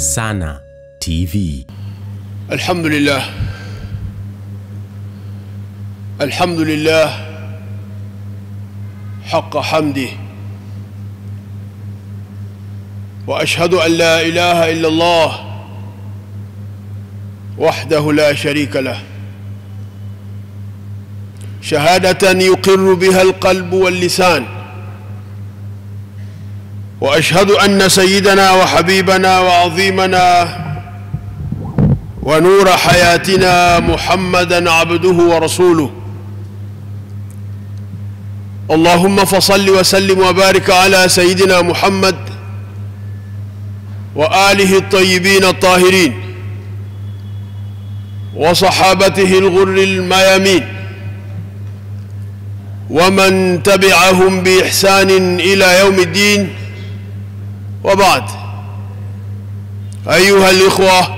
Sana TV. الحمد لله الحمد لله حق حمده واشهد ان لا اله الا الله وحده لا شريك له شهاده يقر بها القلب واللسان واشهد ان سيدنا وحبيبنا وعظيمنا ونور حياتنا محمدا عبده ورسوله اللهم فصل وسلم وبارك على سيدنا محمد واله الطيبين الطاهرين وصحابته الغر الميامين ومن تبعهم باحسان الى يوم الدين وبعد ايها الاخوه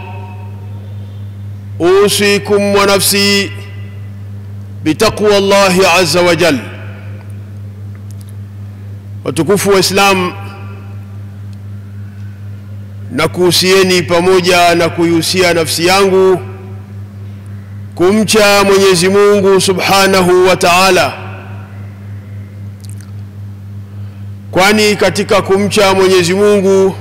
اوصيكم ونفسي بتقوى الله عز وجل watukufu wa islam na kuhusieni pamoja na kuihusia nafsi yangu kumcha mwenyezi mungu subhanahu wa taala kwani katika kumcha mwenyezi mungu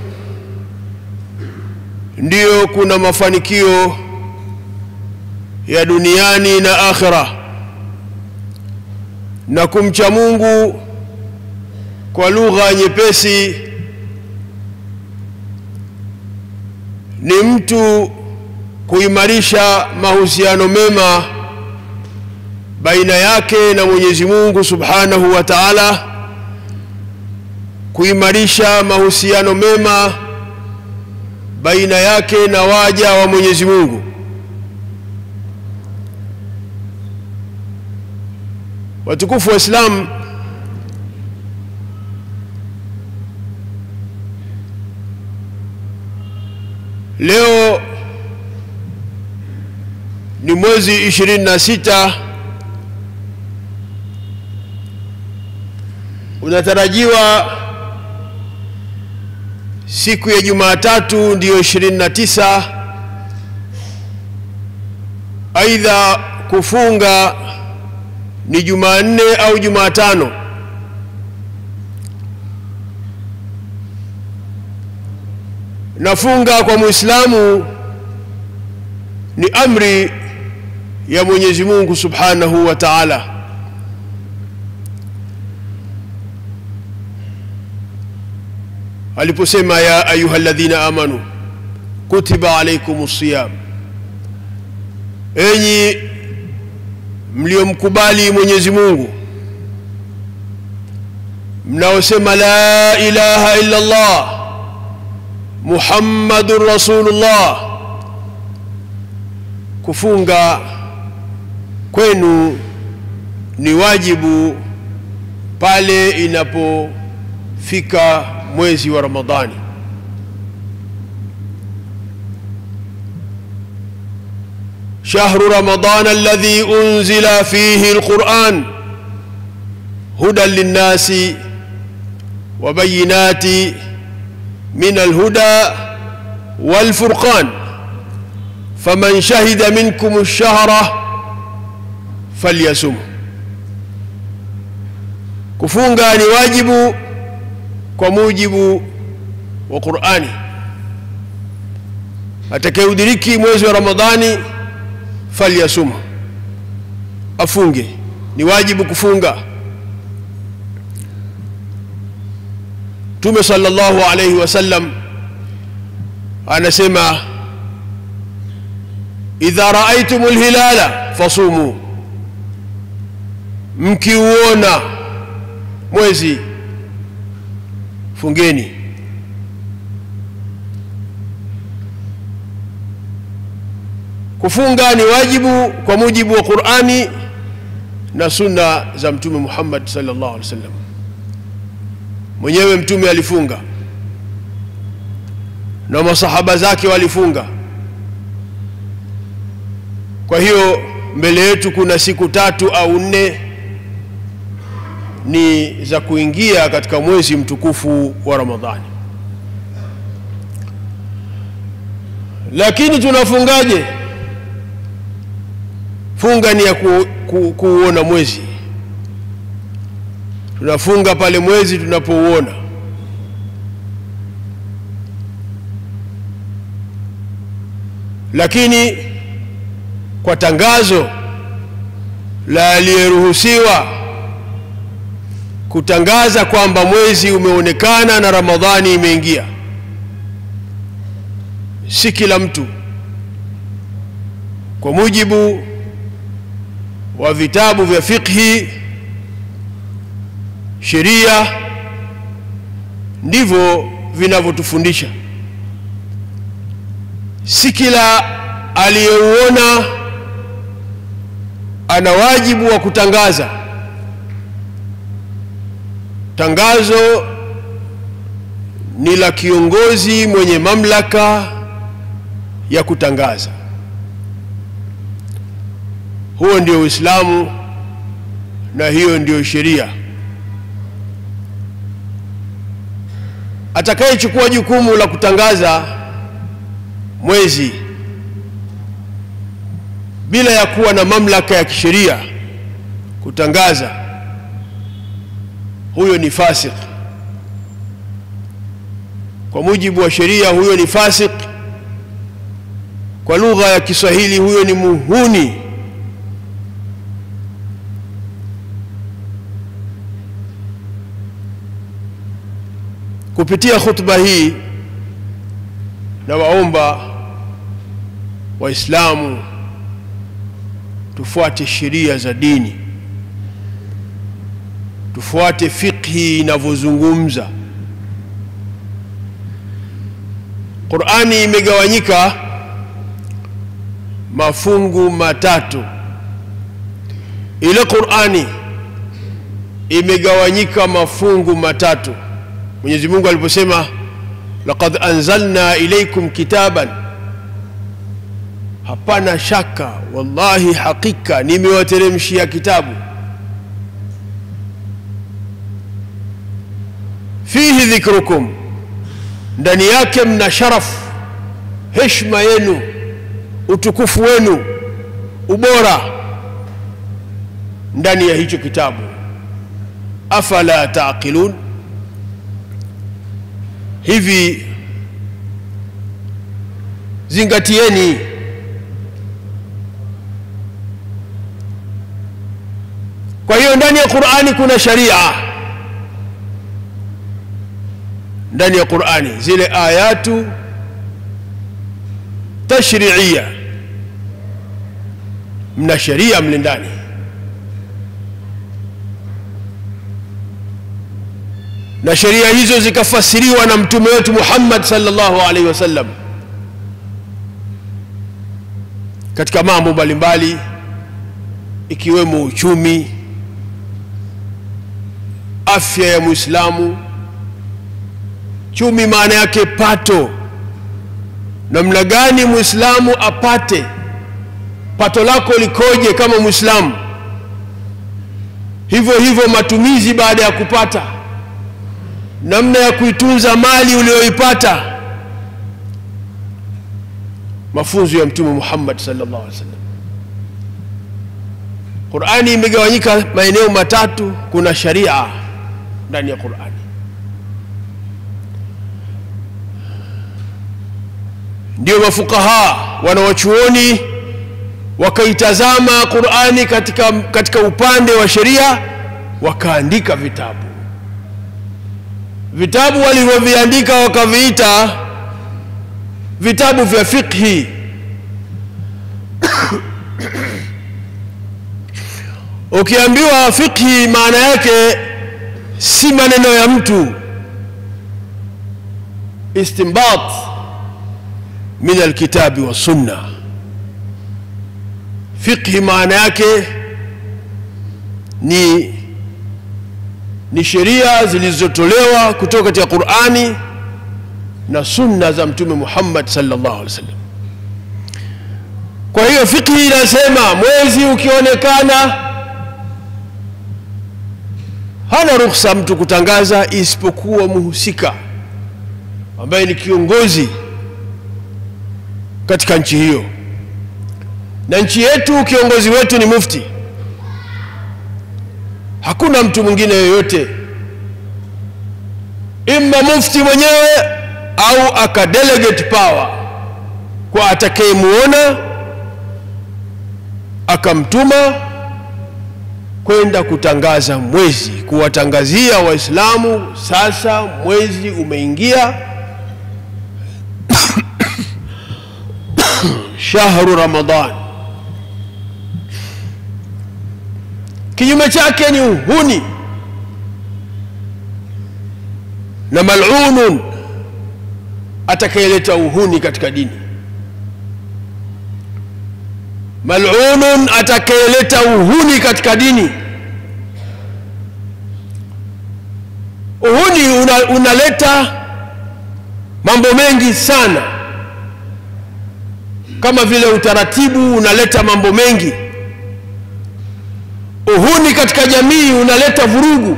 ndiyo kuna mafanikio ya duniani na akhira na kumcha mungu kwa lugha nyepesi ni mtu kuimarisha mahusiano mema baina yake na mwenyezi mungu subhanahu wa taala kuimarisha mahusiano mema baina yake na waja wa mwenyezi mungu watukufu wa islam leo ni mwezi ishirini na sita unatarajiwa siku ya jumatatu ndiyo ishirini na tisa aidha kufunga ni jumanne au jumatano nafunga kwa muislamu ni amri ya mwenyezi mungu subhanahu wa taala aliposema ya ayuha ladhina amanu kutiba alaikum siyam enyi mliomkubali mwenyezi mungu mnaosema la ilaha illa allah muhammadun rasulullah kufunga kwenu ni wajibu pale inapofika mwezi wa ramadhani شهر رمضان الذي انزل فيه القران هدى للناس وبينات من الهدى والفرقان فمن شهد منكم الشهر فليسم kufunga ni wajibu kwa mujibu wa qurani atakayeudiriki mwezi wa ramadhani falyasum afunge ni wajibu kufunga mtume sallallahu alayhi wasallam anasema idha raaitum lhilala fasumu mkiuona mwezi fungeni kufunga ni wajibu kwa mujibu wa qurani na sunna za mtume muhammad sallallahu alaihi wasallam mwenyewe mtume alifunga na masahaba zake walifunga kwa hiyo mbele yetu kuna siku tatu au nne ni za kuingia katika mwezi mtukufu wa ramadhani lakini tunafungaje funga ni ya ku, ku, kuuona mwezi tunafunga pale mwezi tunapouona lakini kwa tangazo la aliyeruhusiwa kutangaza kwamba mwezi umeonekana na Ramadhani imeingia, si kila mtu. Kwa mujibu wa vitabu vya fiqhi, sheria, ndivyo vinavyotufundisha. Si kila aliyeuona ana wajibu wa kutangaza. Tangazo ni la kiongozi mwenye mamlaka ya kutangaza. Huo ndio Uislamu na hiyo ndio sheria. Atakayechukua jukumu la kutangaza mwezi bila ya kuwa na mamlaka ya kisheria kutangaza, huyo ni fasik. Kwa mujibu wa sheria, huyo ni fasik. Kwa lugha ya Kiswahili, huyo ni muhuni. Kupitia khutba hii, na waomba Waislamu tufuate sheria za dini, tufuate fiqhi inavyozungumza. Qur'ani imegawanyika mafungu matatu. Ile Qur'ani imegawanyika mafungu matatu. Mwenyezi Mungu aliposema laqad anzalna ilaykum kitaban Hapana shaka, wallahi, hakika nimewateremshia kitabu. Fihi dhikrukum, ndani yake mna sharafu, heshima yenu, utukufu wenu, ubora ndani ya hicho kitabu. Afala taqilun, hivi zingatieni Kwa hiyo ndani ya Qur'ani kuna sharia, ndani ya Qur'ani zile ayatu tashri'ia, mna sharia mle ndani. Na sheria hizo zikafasiriwa na mtume wetu Muhammad sallallahu alaihi wasallam katika mambo mbalimbali ikiwemo uchumi afya ya Muislamu. Chumi maana yake pato, namna gani Muislamu apate pato lako likoje kama Muislamu, hivyo hivyo matumizi baada ya kupata, namna ya kuitunza mali uliyoipata, mafunzo ya Mtume Muhammad sallallahu alaihi wasallam. Qur'ani imegawanyika maeneo matatu, kuna sharia ndani ya Qur'ani. Ndio mafukaha wanawachuoni wakaitazama Qur'ani katika, katika upande wa sheria wakaandika vitabu. Vitabu walivyoviandika wakaviita vitabu vya fiqhi Ukiambiwa fiqhi maana yake si maneno ya mtu, istinbat min alkitabi wa sunna. Fiqhi maana yake ni, ni sheria zilizotolewa kutoka katika Qur'ani na sunna za Mtume Muhammad sallallahu alaihi wasallam. Kwa hiyo fiqhi inasema mwezi ukionekana hana ruhusa mtu kutangaza isipokuwa muhusika ambaye ni kiongozi katika nchi hiyo na nchi yetu kiongozi wetu ni mufti hakuna mtu mwingine yoyote imma mufti mwenyewe au akadelegate power kwa atakayemuona akamtuma kwenda kutangaza mwezi kuwatangazia waislamu sasa mwezi umeingia shahru ramadan kinyume chake ni uhuni na malunun atakayeleta uhuni katika dini malunun atakayeleta uhuni katika dini uhuni una, unaleta mambo mengi sana kama vile utaratibu unaleta mambo mengi uhuni katika jamii unaleta vurugu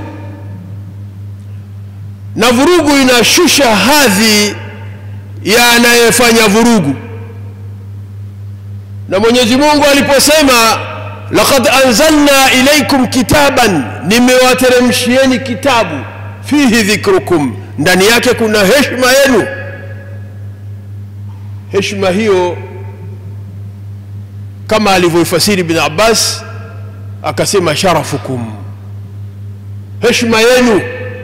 na vurugu inashusha hadhi ya anayefanya vurugu na mwenyezi mungu aliposema laqad anzalna ilaikum kitaban nimewateremshieni kitabu fihi dhikrukum ndani yake kuna heshima yenu heshima hiyo kama alivyoifasiri bin abbas akasema sharafukum heshima yenu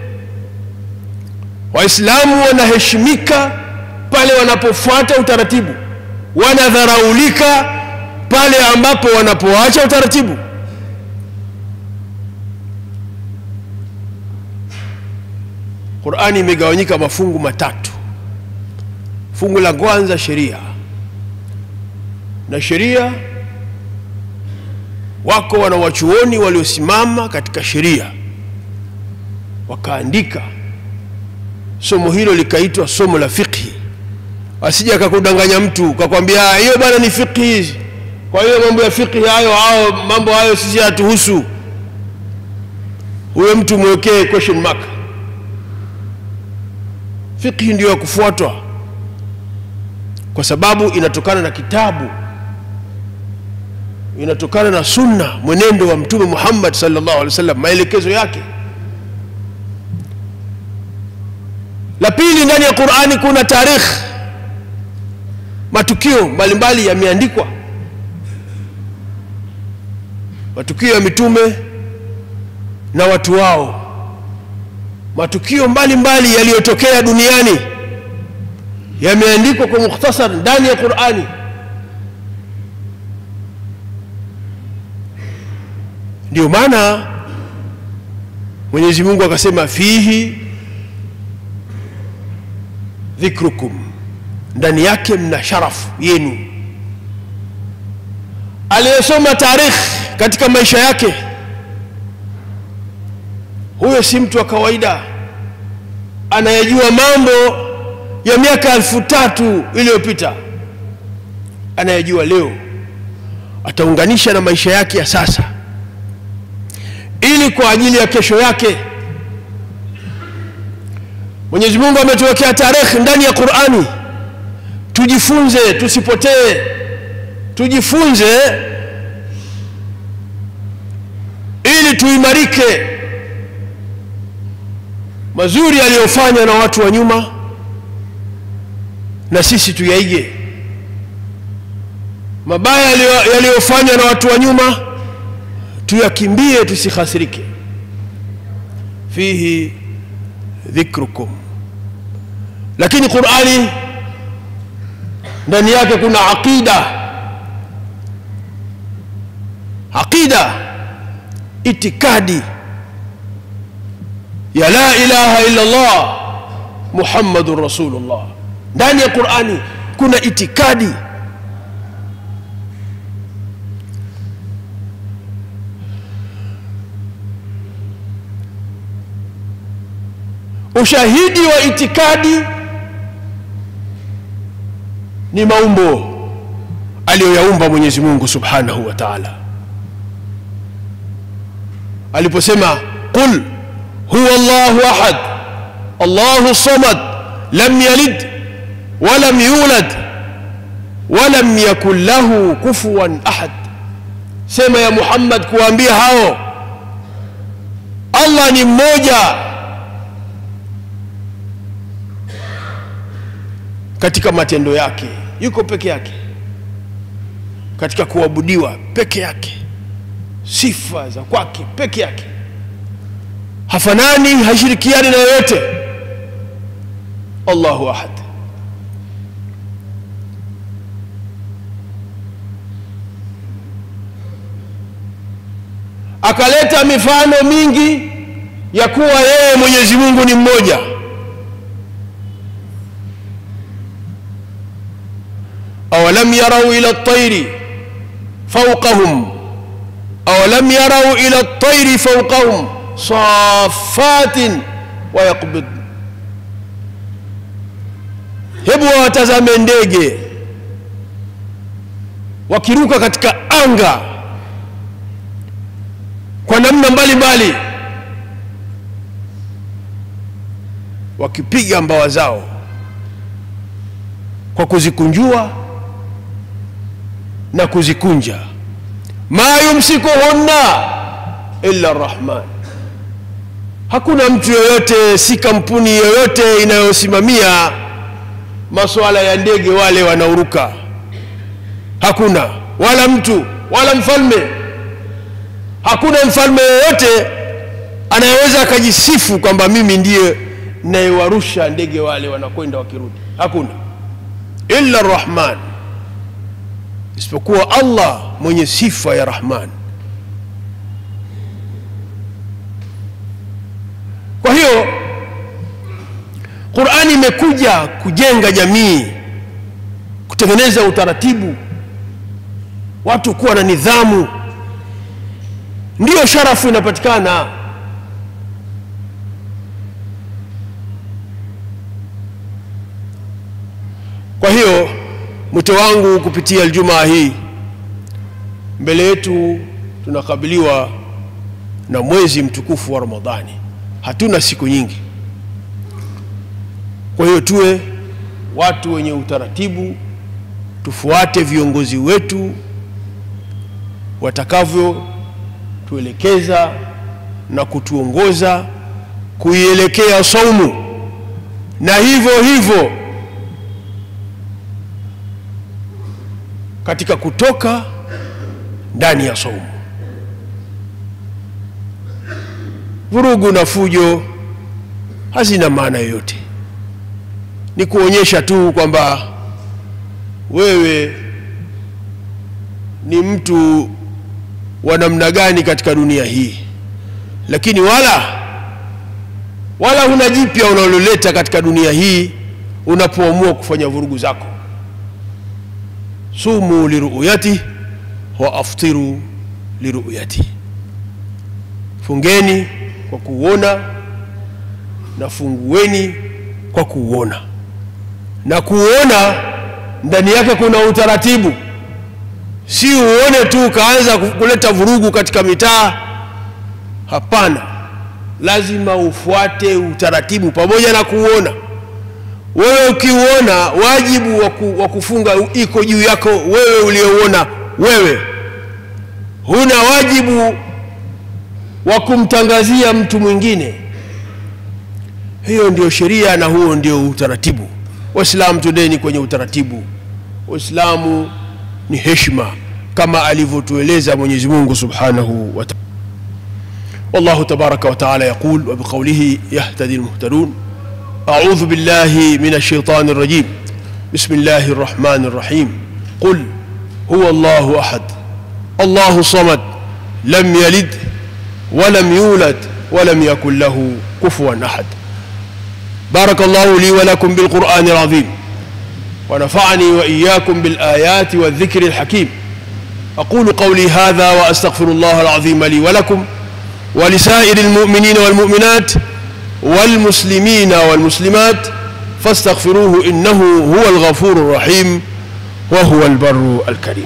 waislamu wanaheshimika pale wanapofuata utaratibu wanadharaulika pale ambapo wanapoacha utaratibu qurani imegawanyika mafungu matatu fungu la kwanza sheria na sheria wako wanawachuoni waliosimama katika sheria wakaandika somo hilo likaitwa somo la fiqhi asije akakudanganya mtu kakwambia hiyo bwana ni fiqhi hizi kwa hiyo mambo ya fiqhi hayo au mambo hayo sisi hatuhusu huyo mtu mwekee question mark fiqhi ndiyo ya kufuatwa kwa sababu inatokana na kitabu inatokana na sunna mwenendo wa mtume muhammad sallallahu alaihi wasallam maelekezo yake la pili ndani ya qurani kuna tarikh matukio mbalimbali yameandikwa matukio ya mitume na watu wao matukio mbalimbali yaliyotokea duniani yameandikwa kwa mukhtasar ndani ya qurani ndio maana mwenyezi mungu akasema fihi dhikrukum ndani yake mna sharafu yenu aliyesoma tarikh katika maisha yake huyo si mtu wa kawaida anayejua mambo ya miaka elfu tatu iliyopita anayejua leo ataunganisha na maisha yake ya sasa ili kwa ajili ya kesho yake mwenyezi mungu ametuwekea tarehe ndani ya qurani tujifunze tusipotee tujifunze ili tuimarike mazuri yaliyofanywa na watu wa nyuma na sisi tuyaige mabaya yaliyofanywa na watu wa nyuma tuyakimbie tusikhasirike fihi dhikrukum lakini qurani ndani yake kuna aqida aqida itikadi ya la ilaha illa allah muhammadun rasulullah ndani ya qurani kuna itikadi ushahidi wa itikadi ni maumbo aliyoyaumba mwenyezi mungu subhanahu wa taala aliposema qul huwa llahu ahad allahu samad lam yalid walam yulad walam yakun lahu kufuwan ahad sema ya muhammad kuwaambia hao allah ni mmoja katika matendo yake yuko peke yake katika kuabudiwa peke yake sifa za kwake peke yake hafanani hashirikiani na yoyote allahu ahad akaleta mifano mingi ya kuwa yeye mwenyezi mungu ni mmoja awalam yarau ila ltairi faukahum awalam yarau ila ltairi faukahum safatin wayaqbid hebu wawatazame ndege wakiruka katika anga kwa namna mbalimbali wakipiga mbawa zao kwa kuzikunjua na kuzikunja ma yumsikuhunna illa rrahman hakuna mtu yoyote si kampuni yoyote inayosimamia masuala ya ndege wale wanaoruka hakuna wala mtu wala mfalme hakuna mfalme yoyote anayeweza akajisifu kwamba mimi ndiye nayewarusha ndege wale wanakwenda wakirudi hakuna illa rahman isipokuwa allah mwenye sifa ya rahman kwa hiyo qurani imekuja kujenga jamii kutengeneza utaratibu watu kuwa na nidhamu ndiyo sharafu inapatikana kwa hiyo mwito wangu kupitia aljumaa hii mbele yetu tunakabiliwa na mwezi mtukufu wa ramadhani hatuna siku nyingi kwa hiyo tuwe watu wenye utaratibu tufuate viongozi wetu watakavyo tuelekeza na kutuongoza kuielekea saumu na hivyo hivyo katika kutoka ndani ya saumu vurugu na fujo hazina maana yoyote ni kuonyesha tu kwamba wewe ni mtu wa namna gani katika dunia hii lakini wala wala huna jipya unaloleta katika dunia hii unapoamua kufanya vurugu zako sumu liruyati wa aftiru liruyati fungeni kwa kuuona na fungueni kwa kuuona na kuuona ndani yake kuna utaratibu si uone tu ukaanza kuleta vurugu katika mitaa hapana lazima ufuate utaratibu pamoja na kuuona wewe ukiuona wajibu wa waku, kufunga iko juu yako wewe uliouona wewe huna wajibu wa kumtangazia mtu mwingine hiyo ndio sheria na huo ndio utaratibu waislamu twendeni kwenye utaratibu waislamu ni heshima kama alivyotueleza mwenyezi mungu subhanahu wa taala والله تبارك وتعالى يقول وبقوله يهتدي المهتدون أعوذ بالله من الشيطان الرجيم بسم الله الرحمن الرحيم قل هو الله أحد الله الصمد لم يلد ولم يولد ولم يكن له كفوا أحد بارك الله لي ولكم بالقرآن العظيم ونفعني وإياكم بالآيات والذكر الحكيم أقول قولي هذا وأستغفر الله العظيم لي ولكم ولسائر المؤمنين والمؤمنات والمسلمين والمسلمات فاستغفروه إنه هو الغفور الرحيم وهو البر الكريم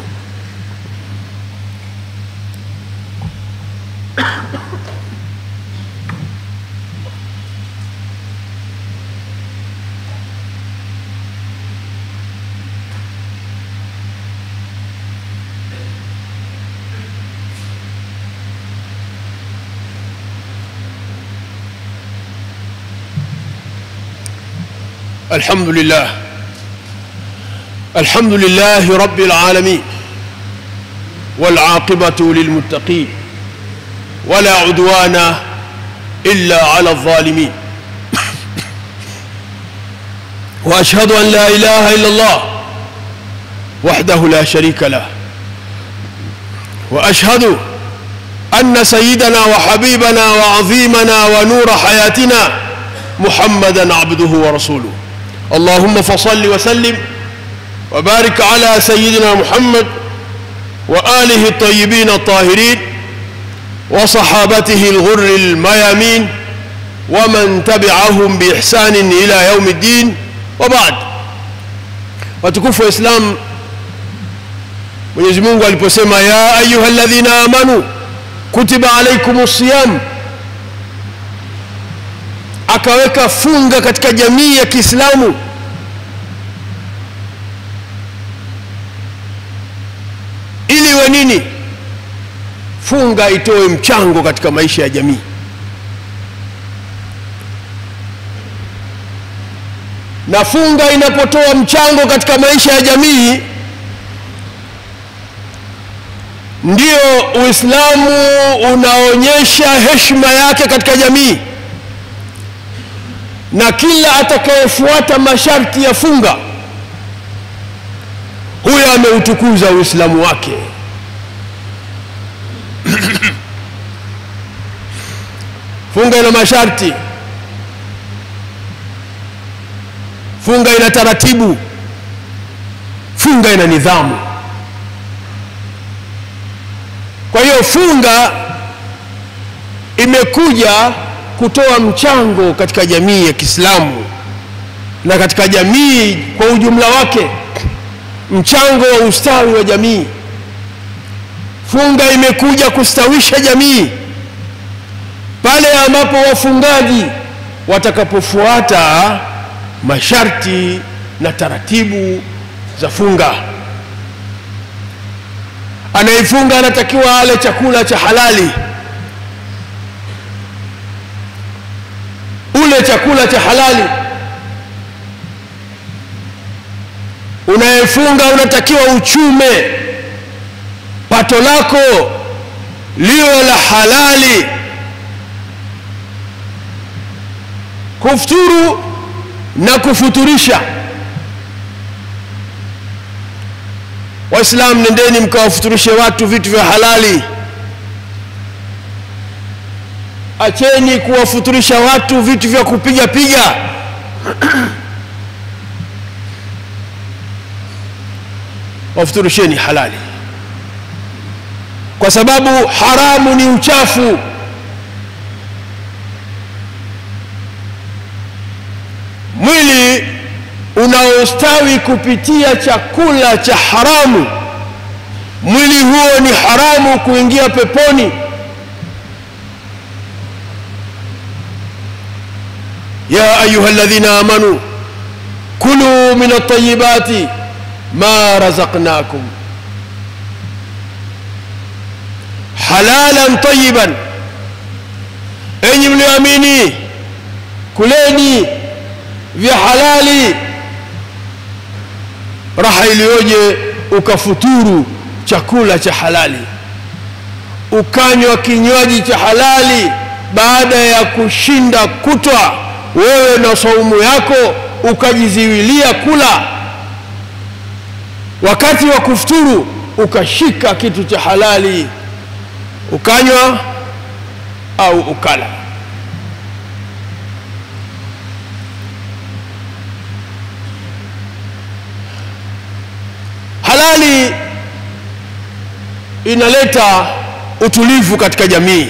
الحمد لله الحمد لله رب العالمين والعاقبة للمتقين ولا عدوان إلا على الظالمين وأشهد أن لا إله إلا الله وحده لا شريك له وأشهد أن سيدنا وحبيبنا وعظيمنا ونور حياتنا محمدا عبده ورسوله اللهم فصل وسلم وبارك على سيدنا محمد وآله الطيبين الطاهرين وصحابته الغر الميامين ومن تبعهم بإحسان إلى يوم الدين وبعد watukufu wa Islam Mwenyezi Mungu aliposema ya ayuha alladhina amanu kutiba alaikumus siyam akaweka funga katika jamii ya Kiislamu ili iwe nini? Funga itoe mchango katika maisha ya jamii. Na funga inapotoa mchango katika maisha ya jamii, ndio Uislamu unaonyesha heshima yake katika jamii na kila atakayefuata masharti ya funga huyo ameutukuza Uislamu wake. funga ina masharti, funga ina taratibu, funga ina nidhamu. Kwa hiyo funga imekuja kutoa mchango katika jamii ya Kiislamu na katika jamii kwa ujumla wake, mchango wa ustawi wa jamii. Funga imekuja kustawisha jamii pale ambapo wafungaji watakapofuata masharti na taratibu za funga. Anayefunga anatakiwa ale chakula cha halali ule chakula cha halali. Unayefunga unatakiwa uchume pato lako liwe la halali. Kufuturu na kufuturisha. Waislamu, nendeni mkawafuturishe watu vitu vya halali. Acheni kuwafuturisha watu vitu vya kupiga piga. Wafuturisheni halali, kwa sababu haramu ni uchafu. Mwili unaostawi kupitia chakula cha haramu, mwili huo ni haramu kuingia peponi. يا أيها الذين آمنوا كلوا من الطيبات ما رزقناكم حلالا طيبا enyi mlioamini kuleni vya halali raha iliyoje ukafuturu chakula cha halali ukanywa kinywaji cha halali baada ya kushinda kutwa wewe na saumu yako ukajiziwilia kula, wakati wa kufuturu ukashika kitu cha halali ukanywa au ukala. Halali inaleta utulivu katika jamii.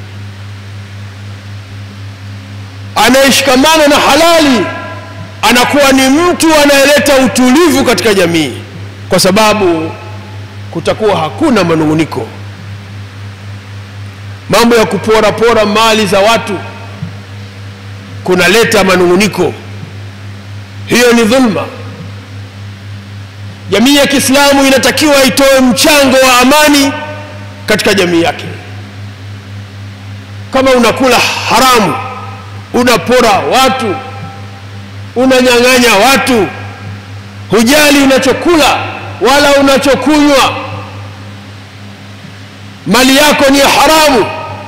Anayeshikamana na halali anakuwa ni mtu anayeleta utulivu katika jamii, kwa sababu kutakuwa hakuna manung'uniko. Mambo ya kupora pora mali za watu kunaleta manung'uniko, hiyo ni dhulma. Jamii ya Kiislamu inatakiwa itoe mchango wa amani katika jamii yake. Kama unakula haramu, unapora watu, unanyang'anya watu hujali unachokula wala unachokunywa mali yako ni ya haramu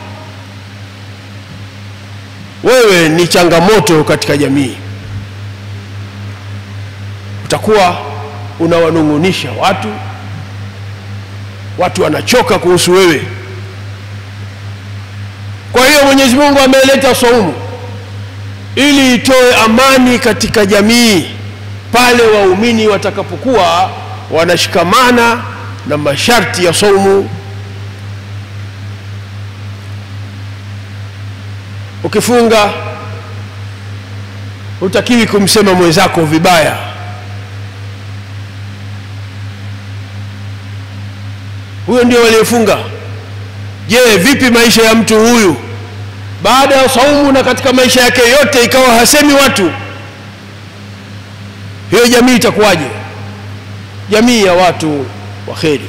wewe ni changamoto katika jamii utakuwa unawanung'unisha watu watu wanachoka kuhusu wewe kwa hiyo mwenyezi mungu ameleta saumu ili itoe amani katika jamii pale waumini watakapokuwa wanashikamana na masharti ya saumu ukifunga hutakiwi kumsema mwenzako vibaya huyo ndio waliofunga je vipi maisha ya mtu huyu baada ya saumu na katika maisha yake yote ikawa hasemi watu hiyo jamii itakuwaje jamii ya watu wa kheri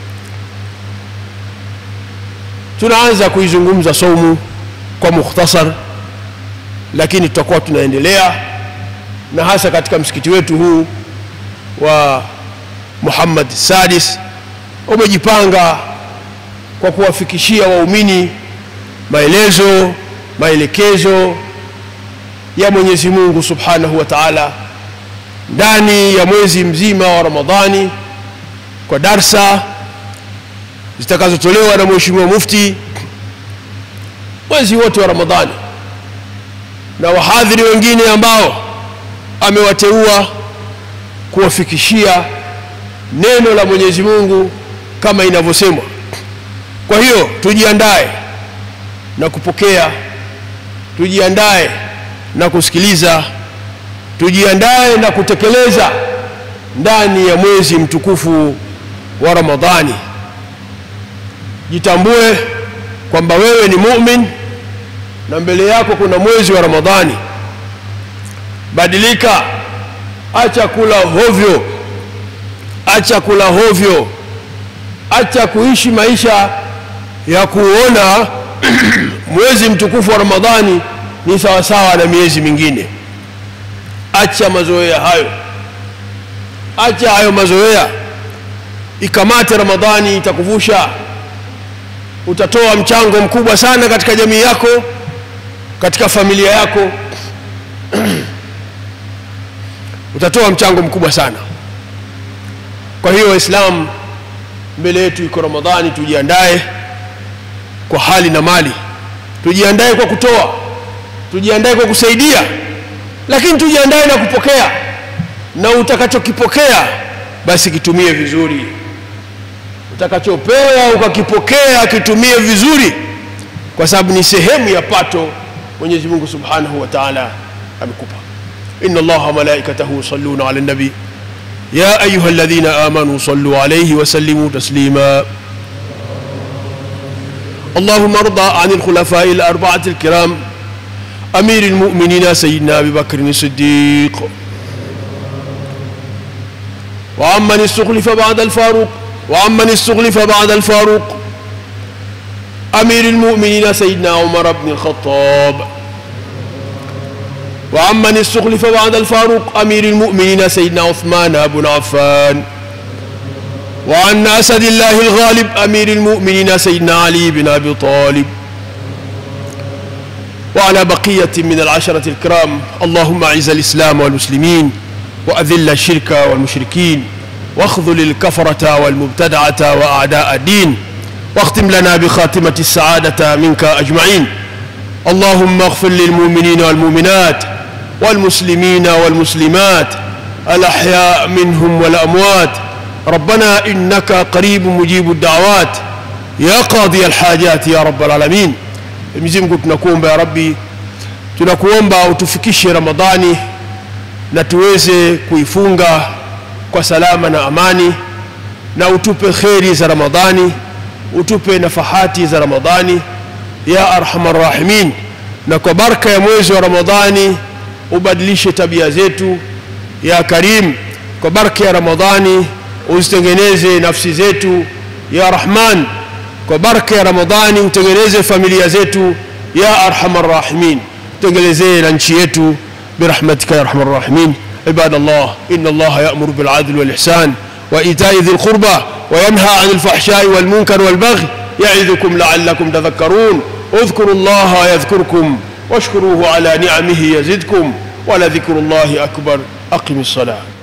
tunaanza kuizungumza saumu kwa mukhtasar lakini tutakuwa tunaendelea na hasa katika msikiti wetu huu wa Muhammad Sadis umejipanga kwa kuwafikishia waumini maelezo maelekezo ya Mwenyezi Mungu Subhanahu wa Ta'ala ndani ya mwezi mzima wa Ramadhani kwa darsa zitakazotolewa na Mheshimiwa Mufti mwezi wote wa Ramadhani na wahadhiri wengine ambao amewateua kuwafikishia neno la Mwenyezi Mungu kama inavyosemwa. Kwa hiyo tujiandae na kupokea, tujiandae na kusikiliza, tujiandae na kutekeleza ndani ya mwezi mtukufu wa Ramadhani. Jitambue kwamba wewe ni mumin na mbele yako kuna mwezi wa Ramadhani. Badilika, acha kula hovyo, acha kula hovyo, acha kuishi maisha ya kuona mwezi mtukufu wa Ramadhani ni sawasawa na miezi mingine. Acha mazoea hayo, acha hayo mazoea. Ikamate Ramadhani, itakuvusha utatoa mchango mkubwa sana katika jamii yako katika familia yako utatoa mchango mkubwa sana kwa hiyo waislamu mbele yetu iko ramadhani tujiandae kwa hali na mali tujiandae kwa kutoa tujiandae kwa kusaidia lakini tujiandae na kupokea na utakachokipokea basi kitumie vizuri utakachopewa ukakipokea kitumie vizuri kwa sababu ni sehemu ya pato Mwenyezi Mungu Subhanahu wa Ta'ala amekupa inna Allaha wa malaikatahu yusalluna 'alan nabi ya ayyuhalladhina amanu sallu 'alayhi wa sallimu taslima اللهم ارضى عن الخلفاء الأربعة الكرام أمير المؤمنين سيدنا أبي بكر الصديق وعمن استخلف بعد الفاروق وعمن استخلف بعد الفاروق أمير المؤمنين سيدنا عمر بن الخطاب وعمن استخلف بعد الفاروق أمير المؤمنين سيدنا عثمان بن عفان وعن أسد الله الغالب أمير المؤمنين سيدنا علي بن أبي طالب وعلى بقية من العشرة الكرام اللهم أعز الإسلام والمسلمين وأذل الشرك والمشركين واخذل الكفرة والمبتدعة وأعداء الدين واختم لنا بخاتمة السعادة منك أجمعين اللهم اغفر للمؤمنين والمؤمنات والمسلمين والمسلمات الأحياء منهم والأموات ربنا إنك قريب مجيب الدعوات يا قاضي الحاجات يا رب العالمين Mwenyezi Mungu tunakuomba ya Rabbi, tunakuomba utufikishe Ramadhani na tuweze kuifunga kwa salama na amani, na utupe kheri za Ramadhani, utupe nafahati za Ramadhani ya arhamar rahimin, na kwa baraka ya mwezi wa Ramadhani ubadilishe tabia zetu ya Karim. Kwa baraka ya Ramadhani uzitengeneze nafsi zetu ya Rahman kwa baraka ya Ramadhani utengeneze familia zetu ya arhamar rahimin, utengenezee na nchi yetu برحمتك يا ارحم الراحمين عباد الله ان الله يامر بالعدل والاحسان وايتاء ذي القربى وينهى عن الفحشاء والمنكر والبغي يعظكم لعلكم تذكرون اذكروا الله يذكركم واشكروه على نعمه يزدكم ولذكر الله اكبر اقم الصلاه